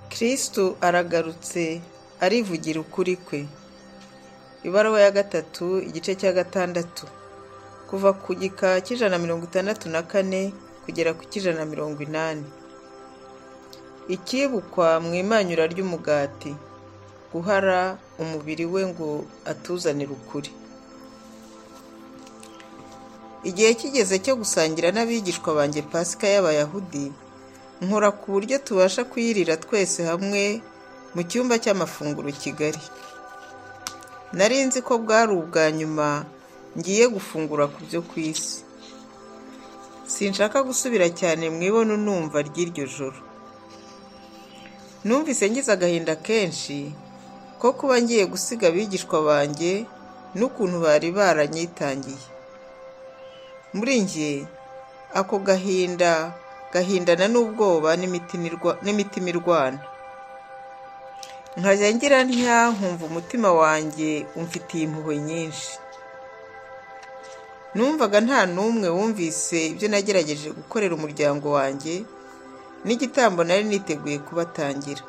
kristo aragarutse arivugira ukuri kwe ibaruwa ya gatatu igice cya gatandatu kuva ku gika cy'ijana na mirongo itandatu na kane kugera ku cy'ijana na mirongo inani ikibukwa mu imanyura ry'umugati guhara umubiri we ngo atuzanire ukuri igihe kigeze cyo gusangira n'abigishwa banjye pasika y'abayahudi nkora ku buryo tubasha kuyirira twese hamwe mu cyumba cy'amafunguro kigali nari nzi ko bwari ubwa nyuma ngiye gufungura ku byo ku isi sinshaka gusubira cyane mu ibono numva ry'iryo joro numvise ngize agahinda kenshi ko kuba ngiye gusiga abigishwa banjye n'ukuntu bari baranyitangiye muri njye ako gahinda gahindana n'ubwoba n'imitimirwana nkajya ngira ntya nkumva umutima wanjye umfitiye impuhwe nyinshi numvaga nta n'umwe wumvise ibyo nagerageje gukorera umuryango wanjye n'igitambo nari niteguye kubatangira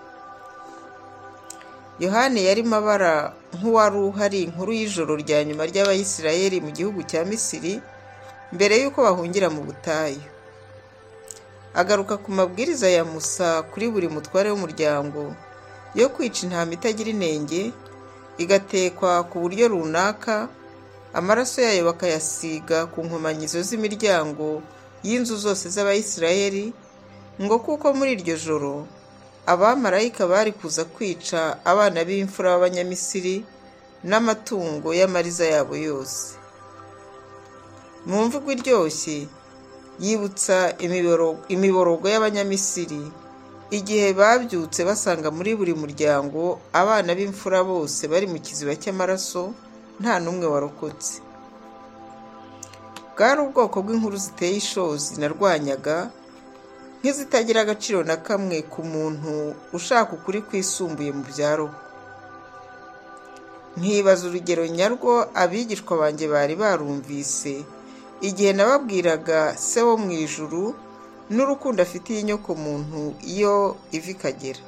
yohani yarimo abara nk'uwari uhari inkuru y'ijoro rya nyuma ry'abayisirayeli mu gihugu cya misiri mbere y'uko bahungira mu butayu agaruka ku mabwiriza ya musa kuri buri mutware w'umuryango yo kwica intama itagira inenge igatekwa ku buryo runaka amaraso yayo bakayasiga ku nkomanyizo z'imiryango y'inzu zose z'abayisirayeli ngo kuko muri iryo joro abamarayika bari kuza kwica abana b'imfura b'abanyamisiri n'amatungo y'amariza yabo yose mu mvugo iryoshye yibutsa imiborogo y'abanyamisiri igihe babyutse basanga muri buri muryango abana b'imfura bose bari mu kiziba cy'amaraso nta n'umwe warokotse bwari ubwoko bw'inkuru ziteye ishozi narwanyaga nk'izitagira agaciro na kamwe ku muntu ushaka ukuri kwisumbuye mu byaro nkibaza urugero nyarwo abigishwa banjye bari barumvise igihe nababwiraga se wo mu ijuru n'urukundo afitiye inyokomuntu iyo ivi ikagera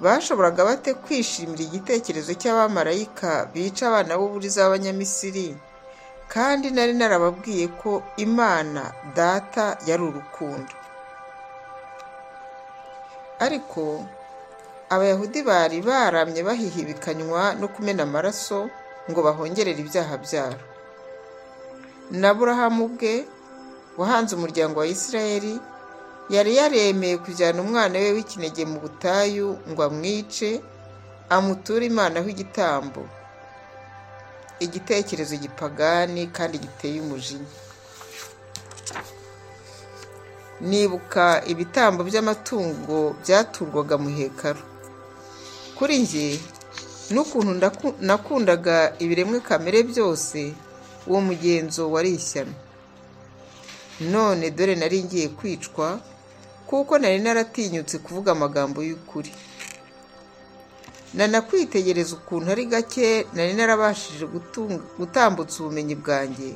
bashoboraga bate kwishimira igitekerezo cy'abamarayika bica abana b'uburiza b'abanyamisiri kandi nari narababwiye ko imana data yari urukundo ariko abayahudi bari baramye bahihibikanywa no kumena amaraso ngo bahongerere ibyaha byabo na burahamu bwe wahanze umuryango wa isirayeli yari yaremeye kujyana umwana we w'ikinege mu butayu ngo amwice amuture imana igitambo igitekerezo gipagani kandi giteye umujinya nibuka ibitambo by'amatungo byatungwaga mu hekaro kuri njye n'ukuntu nakundaga ibiremwe kamere byose uwo mugenzo wari ishyano none dore nari ngiye kwicwa kuko nari naratinyutse kuvuga amagambo y'ukuri nanakwitegereza ukuntu ari gake nari narabashije gutambutsa ubumenyi bwanjye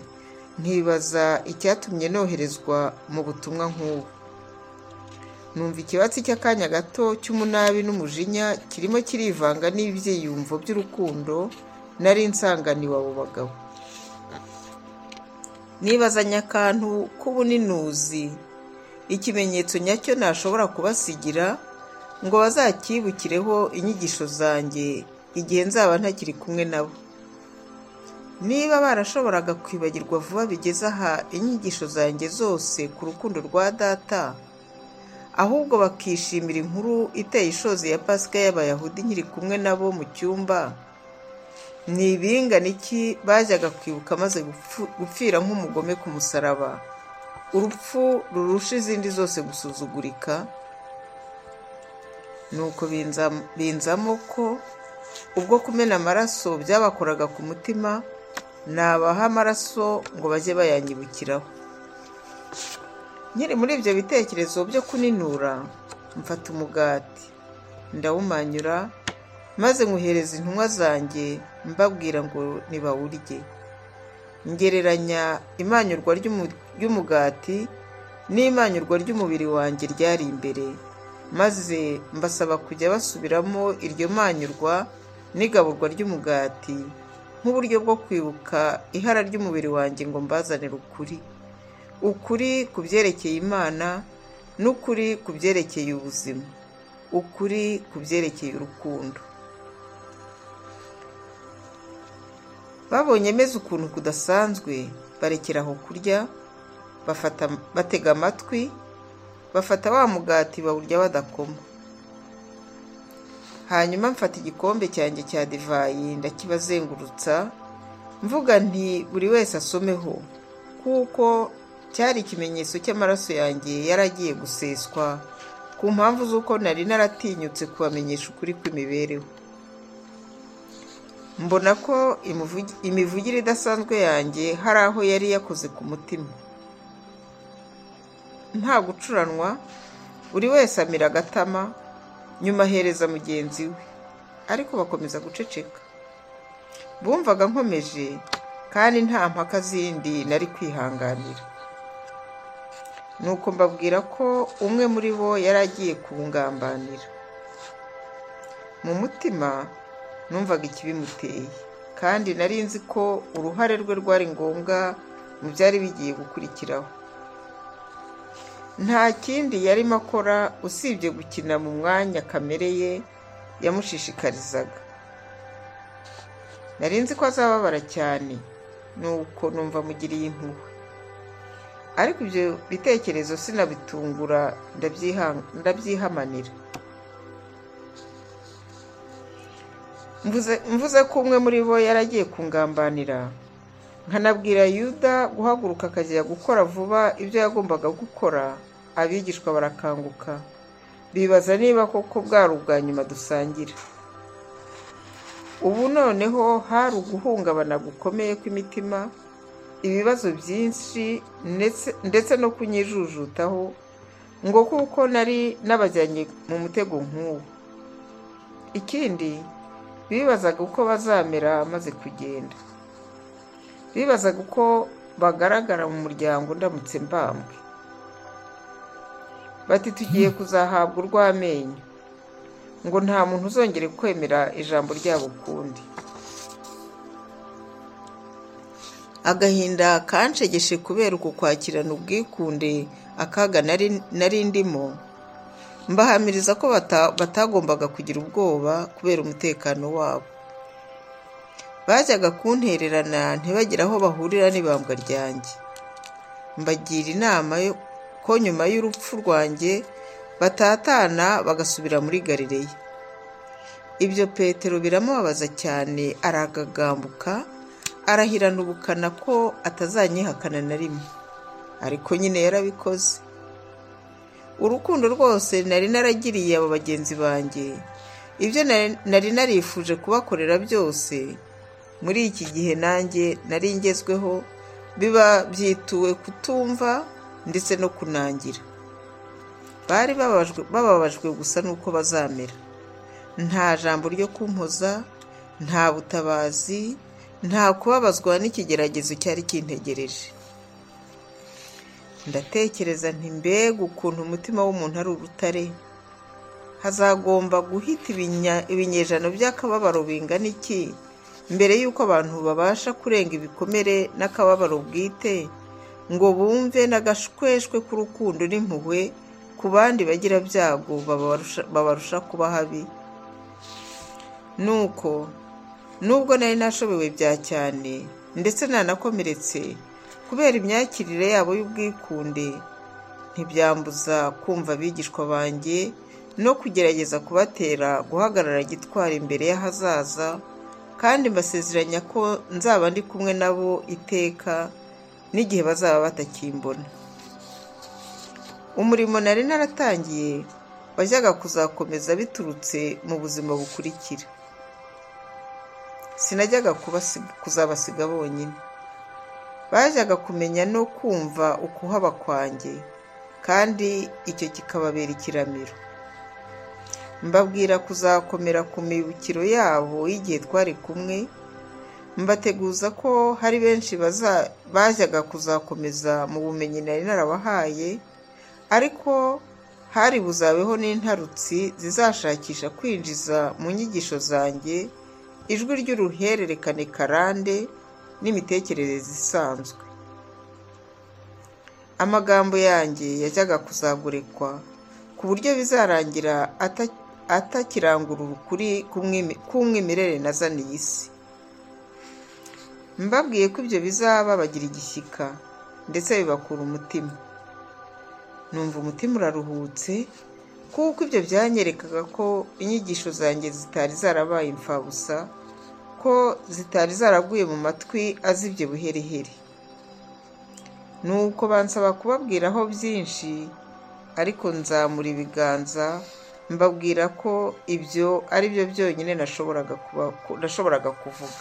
nkibaza icyatumye noherezwa mu butumwa nk'ubu numva ikibatsi cy'akanya gato cy'umunabi n'umujinya kirimo kirivanga n'ibyiyumvo by'urukundo nari nsanganiwe abo bagabo nibazanya akantu k'ubuninuzi ikimenyetso nyacyo nashobora kubasigira ngo bazakibukireho inyigisho zanjye igihe nzaba ntakiri kumwe nabo niba barashoboraga kwibagirwa vuba bigeze aha inyigisho zanjye zose ku rukundo rwa data ahubwo bakishimira inkuru iteye ishozi ya pasika y'abayahudi nkiri kumwe nabo mu cyumba ni ibingana iki bajyaga kwibuka maze gupfira nk'umugome ku musaraba urupfu rurusha izindi zose gusuzugurika nuko binzamo ko ubwo kumena amaraso byabakoraga ku mutima nabaha amaraso ngo bajye bayanyibukiraho nkiri muri ibyo bitekerezo byo kuninura mfata umugati ndawumanyura maze nywuhereza intumwa zanjye mbabwira ngo nibawurye ngereranya imanyurwa ry'umugati n'imanyurwa ry'umubiri wanjye ryari imbere maze mbasaba kujya basubiramo iryo manyurwa n'igaburwa ry'umugati nk'uburyo bwo kwibuka ihara ry'umubiri wanjye ngo mbazanire ukuri ukuri ku byerekeye imana n'ukuri ku byerekeye ubuzima ukuri ku byerekeye urukundo babonye meze ukuntu kudasanzwe barekera aho kurya batega amatwi bafata wa mugati bawurya badakoma hanyuma mfata igikombe cyanjye cya divayi ndakibazengurutsa mvuga nti buri wese asomeho kuko cyari ikimenyetso cy'amaraso yanjye yaragiye guseswa ku mpamvu z'uko nari naratinyutse kubamenyesha ukuri kw'imibereho mbona ko imivugire idasanzwe yanjye hari aho yari yakoze ku mutima nta gucuranwa buri wese amira agatama nyuma ahereza mugenzi we ariko bakomeza guceceka bumvaga nkomeje kandi nta mpaka zindi nari kwihanganira nuko mbabwira ko umwe muri bo yari agiye kungambanira mu mutima numvaga ikibimuteye kandi nari nzi ko uruhare rwe rwari ngombwa mu byari bigiye gukurikiraho nta kindi yarimo akora usibye gukina mu mwanya kamere ye yamushishikarizaga nari nzi ko azababara cyane nuko numva mugiriye impuhwe ariko ibyo bitekerezo sinabitungura ndabyihamanira mvuze ko umwe muri bo yaragiye kungambanira nkanabwira yuda guhaguruka akajya gukora vuba ibyo yagombaga gukora abigishwa barakanguka bibaza niba koko bwari ubwa nyuma dusangira ubu noneho hari uguhungabana gukomeye kw'imitima ibibazo byinshi ndetse no kunyijujutaho ngo kuko nari n'abajyanye mu mutego nk'uwo ikindi bibazaga uko bazamera maze kugenda bibazaga uko bagaragara mu muryango ndamutse mbambwe bati tugiye kuzahabwa urw'amenyo ngo nta muntu uzongere kwemera ijambo ryabo ukundi agahinda kanshegeshe kubera uku kwakirana ubwikunde akaga nari ndimo mbahamiriza ko batagombaga kugira ubwoba kubera umutekano wabo bajyaga kuntererana ntibagire aho bahurira n'ibambwa ryanjye mbagira inama ko nyuma y'urupfu rwanjye batatana bagasubira muri garireya ibyo petero biramubabaza cyane aragagambuka arahirana ubukana ko atazanyihakana na rimwe ariko nyine yarabikoze urukundo rwose nari naragiriye abo bagenzi banjye ibyo nari narifuje kubakorera byose muri iki gihe nanjye nari ngezweho biba byituwe kutumva ndetse no kunangira bari bababajwe gusa n'uko bazamera nta jambo ryo kumpoza nta butabazi nta kubabazwa n'ikigeragezo cyari kintegereje ndatekereza nti mbega ukuntu umutima w'umuntu ari urutare hazagomba guhita ibinyejana by'akababaro bingana iki mbere y'uko abantu babasha kurenga ibikomere n'akababaro bwite ngo bumve n'agashweshwe k'urukundo n'impuhwe ku bandi bagira byago babarusha kuba habi nuko nubwo nari nashobewe bya cyane ndetse nanakomeretse kubera imyakirire yabo y'ubwikunde ntibyambuza kumva abigishwa banjye no kugerageza kubatera guhagarara gitwara imbere y'ahazaza kandi mbasezeranya ko nzaba ndi kumwe nabo iteka n'igihe bazaba batakimbona umurimo nari naratangiye wajyaga kuzakomeza biturutse mu buzima bukurikira sinajyaga kuzabasiga bonyine bajyaga kumenya no kumva ukuhaba kwanjye kandi icyo kikababera ikiramiro mbabwira kuzakomera ku mibukiro yabo y'igihe twari kumwe mbateguza ko hari benshi bajyaga kuzakomeza mu bumenyi nari narabahaye ariko hari buzabeho n'intarutsi zizashakisha kwinjiza mu nyigisho zanjye ijwi ry'uruhererekane karande n'imitekerereze isanzwe amagambo yanjye yajyaga kuzagurekwa ku buryo bizarangira atakirangura ukuri k'umwimerere nazaniye isi mbabwiye ko ibyo bizaba bagira igishyika ndetse bibakura umutima numva umutima uraruhutse kuko ibyo byanyerekaga ko inyigisho zanjye zitari zarabaye imfabusa ko zitari zaraguye mu matwi azibye buherehere nuko bansaba kubabwiraho byinshi ariko nzamura ibiganza mbabwira ko ibyo ari byo byonyine nashoboraga kuvuga